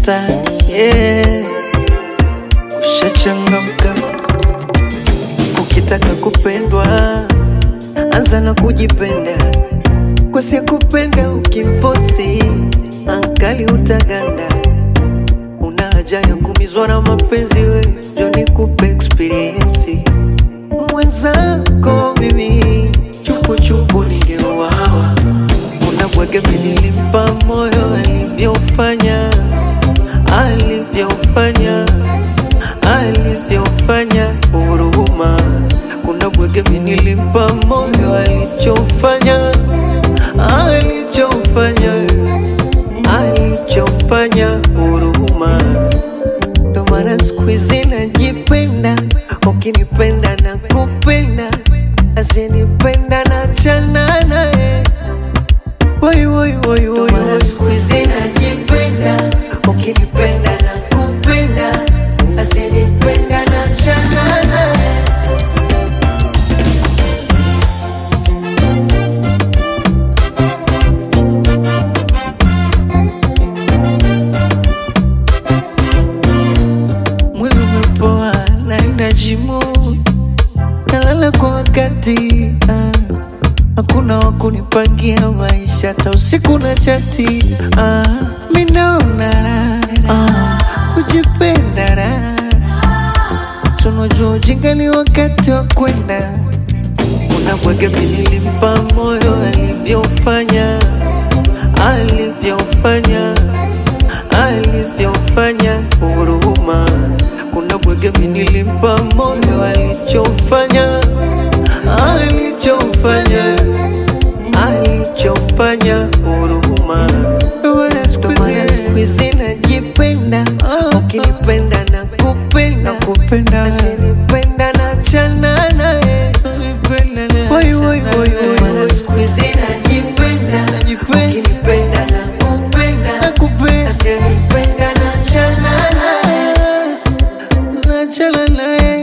umeshadata yeah. Ushachangamka ukitaka kupendwa, anza na kujipenda, kwa si kupenda ukimfosi ankali utaganda. Una haja ya kumizwa na mapenzi, we njo nikupe experience mwenzako mimi chupuchupu ningeuawa. Kuna bwege nilimpa moyo alivyofanya alivyofanya alivyofanya huruma. Kuna bwege nilimpa moyo alichofanya alichofanya alichofanya huruma. Ndo maana siku hizi najipenda, ukinipenda na kupenda, asinipenda na chana naye. Woi, woi, woi, woi, woi. Siku hizi najipenda, ukinipenda na kupenda, asinipenda na chana naye. Mwili umepoa, naenda jimu, nalala kwa wakati ah. Hakuna wa kunipangia maisha, hata usiku na chati ah. Mi naona raha ah. kujipenda raha, tunajua ujinga ni wakati wa kwenda. Kuna bwege mi nilimpa moyo alivyofanya alivyofanya alivyofanya huruma. Kuna bwege mi nilimpa moyo alichofanya alichofanya alichofanya huruma. Ndo maana siku hizi najipenda, ukinipenda na kupenda kupenda, asinipenda na chana naye Woi, woi, woi, woi, woi. Siku hizi najipenda, ukinipenda na kupenda, asinipenda na chana naye nachana naye